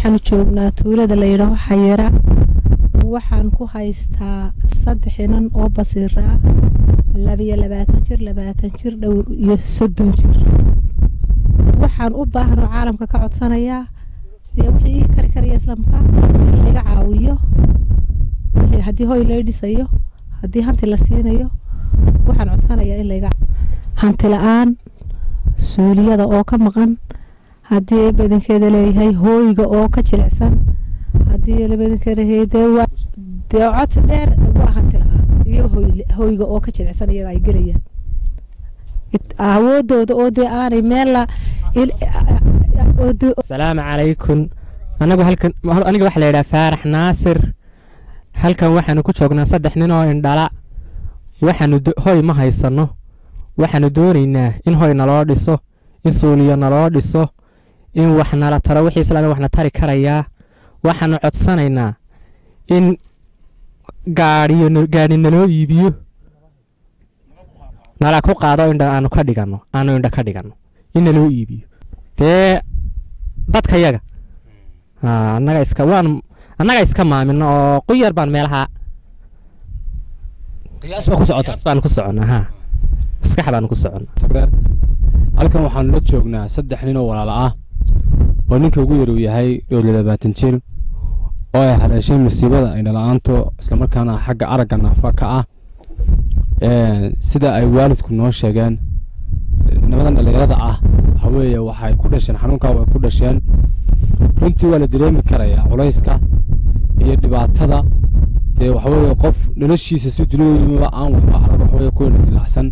waxaanu joognaa tuulada la yidhaaho xayira waxaan ku haystaa saddex inan oo basiira ah labiyo labaatan jir labaatan jir dhowr iyo soddon jir waxaan u baahanoo caalamka ka codsanayaa wixii ii kari karaya islaamka in laga caawiyo haddii hoy laga dhisayo haddii hanti la siinayo waxaan codsanayaa in laga hanti la-aan suuliyada oo ka maqan haddii badankeeda leeyahay hooyga oo ka jilicsan haddii badankeeda leeyahay dee waa dee codsi dheer waa hanti la-aan iyo hooyga oo ka jilicsan iyaga ay gelayaan awoodooda oo dee aanay meel la asalaamu calaykum anagu halkan aniga waxaa la yidhaha faarax naasir halkan waxaanu ku joognaa saddex nin oo indhala waxaanu hoy ma haysano waxaanu doonaynaa in hoy naloo dhiso in suuliyo naloo dhiso in wax nala taro wixii islaami waxna tari karayaa waxaanu codsanaynaa in gaadhiyo gaadhi naloo iibiyo nala ku qaado indha aanu ka dhigano aanu indha ka dhigano in naloo iibiyo dee dadka yaga annaga iska waan annaga iska maamino oo quyar baan meelaha qiyaas baa ku socota baan ku soconnaa ha maskax baan ku soconnaa halkan waxaanu la joognaa saddex nin oo walaala ah oo ninka ugu yar uu yahay dhowr iyo labaatan jir oo ay haleeshay musiibada indhala-aanto islamarkaana xagga aragga naafa ka ah sida ay waalidku noo sheegeen nimadan dhallinyarada ah waxa weeye waxay ku dhasheen xanuunkaa way ku dhasheen runtii waa la dareemi karayaa culayska iyo dhibaatada dee waxa weeye qof noloshiisa si duniyadooduba aan waxba arag waxa weeye kuwana dilacsan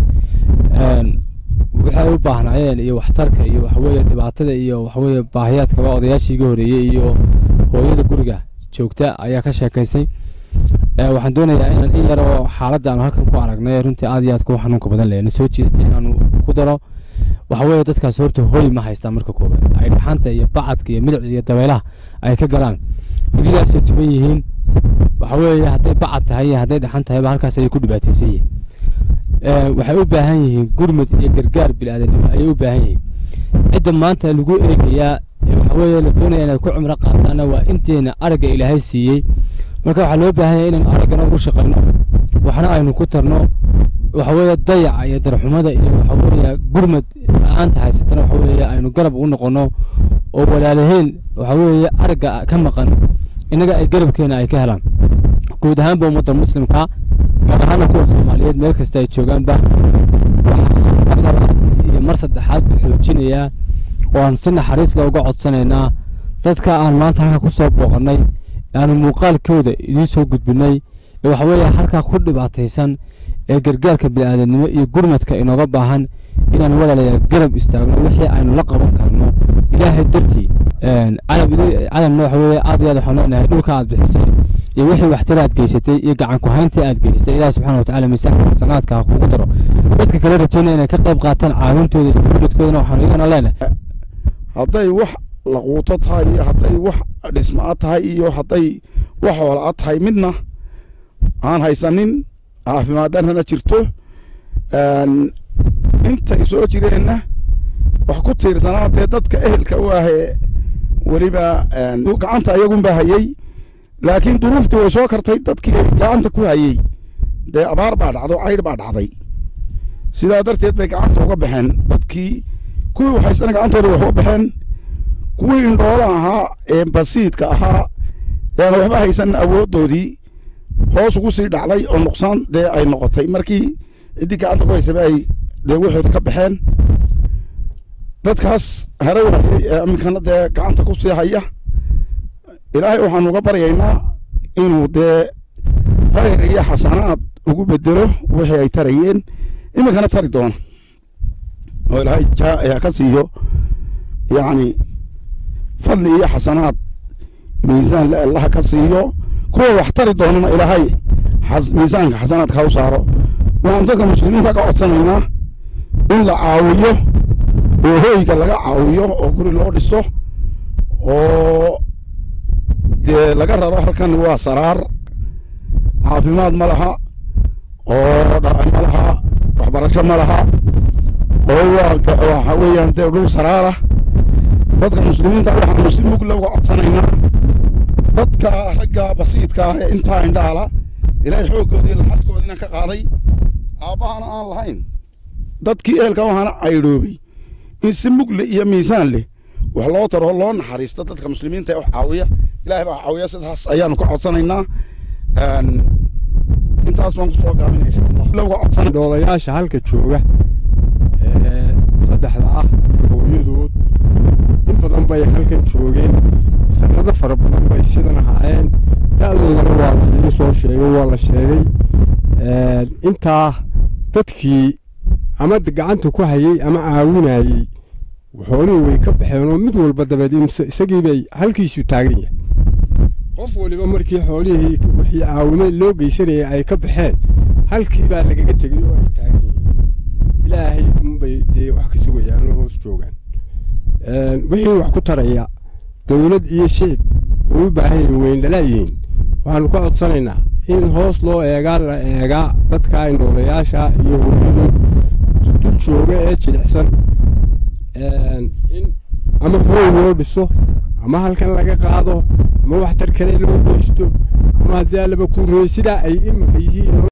waxay u baahnaayeen iyo waxtarka iyo waxa weeye dhibaatada iyo waxa weeye baahiyaadkaba odayaashii iga horeeyey iyo hooyada guriga joogta ayaa ka sheekaysay waxaan doonayaa inaan in yar oo xaaladda aanu halkan ku aragnay runtii aad iyo aad kuwa xanuunka badan leh na soo jeedatay inaanu ku daro waxa weeye dadkaas horta hoy ma haystaan marka koobaad ay dhaxanta iyo bacadka iyo midicda iyo dabeelaha ay ka galaan hilidaasay tuban yihiin waxa weeye hadday bacad tahay iyo hadday dhaxan tahayba halkaas ayay ku dhibaataysan yihiin waxay u baahan yihiin gurmud iyo gargaar bilaadanimo ayay u baahan yihiin cidda maanta lagu eegayaa waxa weeye la doonaya inaad ku cumro qaataana waa inteena aragga ilaahay siiyey marka waxaa loo baahan yahay inaynu araggana ugu shaqayno waxna aynu ku tarno waxa weeye dayaca iyo darxumada iyo waxa weeye gurmad la-aanta haysatana waxa weeye aynu garab ugu noqono oo walaalaheen waxa weeye aragga ka maqan innaga ay garabkeena ay ka helaan guud ahaanba ummadda muslimka gaar ahaana kuwa soomaaliyeed meel kasta ay joogaanba waxaa mar labaad iyo mar saddexaad bu xoojinayaa oo aan si naxariisla uga codsanaynaa dadka aan maanta halka ku soo booqannay aanu muuqaalkooda idiin soo gudbinay ee waxa weeye halkaa ku dhibaataysan ee gargaarka bini'aadanimo iyo gurmadka inooga baahan inaan walaalayaal garab istaagno wixii aynu la qaban karno ilaahay dartii cadamna waxa weeye aad iyo aad waxaan leenahay dhulka aad bixisay iyo wixii waxtar aad geysatay iyo gacan ku-hayntii aad geysatay ilaah subxana watacaala miisaanka xasanaadka ha kugu daro dadka kale rajaynaya inay ka qayb qaataan caawintooda iyo gurmadkoodana waxaan iyagana leenahay hadday wax laquuto tahay iyo hadday wax dhismaa tahay iyo hadday wax hoolaa tahay midna aan haysanin caafimaaddarrana jirto intay soo jireenna wax ku tiirsanaa dee dadka ehelka u ahee weliba gacanta ayagunbaa hayey laakiin duruuftii way soo kartay dadkii gacanta ku hayey dee abaar baa dhacdo caydh baa dhacday sidaa darteed bay gacanta uga baxeen dadkii kuwii waxaysana gacantooda wax uga baxeen kuwii indhoola ahaa ee basiidka ahaa eena waxba haysan awooddoodii hoos ugu sii dhacday oo nuqsaan dee ay noqotay markii ciddii gacanta ku haysaba ay dee waxooda ka baxeen dadkaas hare waayey ee iminkana dee gacanta ku sii haya ilaahay waxaanu uga baryaynaa inuu dee khayr iyo xasanaad ugu bedelo wixii ay tarayeen iminkana tari doono oo ilaahay jaa ka siiyo yacni fadli iyo xasanaad miisaan le allaha ka siiyo kuwa wax tari doonana ilaahay miisaanka xasanaadka ha u saaro waxaanu dadka muslimiinta ka codsanaynaa in la caawiyo oo hooyga laga caawiyo oo guri loo dhiso oo dee laga raro halkan waa saraar caafimaad ma laha oo dhaqan ma laha waxbarasho ma laha oo waa waxa weeyaan dee dhul saraara dadka muslimiinta waxaanu si mugla uga codsanaynaa dadka ragga basiidka ah ee intaa indhaala ilaahay xooggoodii laxadkoodiina ka qaaday aabbahana aan lahayn dadkii eelka waxaana caydhoobay in si mugle iyo miisaan leh wax loo taro loo naxariisto dadka muslimiinta ee wax caawiya ilaahay baa caawiya sidaas ayaanu ka codsanaynaa intaas baan kusoo gaabinaya insha allah uga codsanay dhoolayaasha halka jooga ee saddexda ah hooyadood in badan bay halkan joogeen sanado fara badan bay sidan ahaayeen da-doodana waa la idiin soo sheegay waa la sheegay intaa dadkii ama gacanta ku hayey ama caawinayey xoolihii way ka baxeen oo mid walba dabeed isagii bay halkiisu taagan yahay qof waliba markii xoolihii wixii caawimo loo geysanayay ay ka baxeen halkii baa lagaga tegay oo ay taagan yihiin ilaahay unbay dee wax ka sugayaan oo hoos joogaan wixii wax ku taraya dowlad iyo shicib way u baahan yihiin weyndhalaayihiin waxaanu ka codsanaynaa in hoos loo eegaa la eegaa dadka indhoolayaasha iyo hooyadood dul jooga ee jilicsan in ama hooy loo dhiso ama halkan laga qaado ama waxtar kale loo geysto ama haddii allaba ku rooy sidaa ay iminka yihiin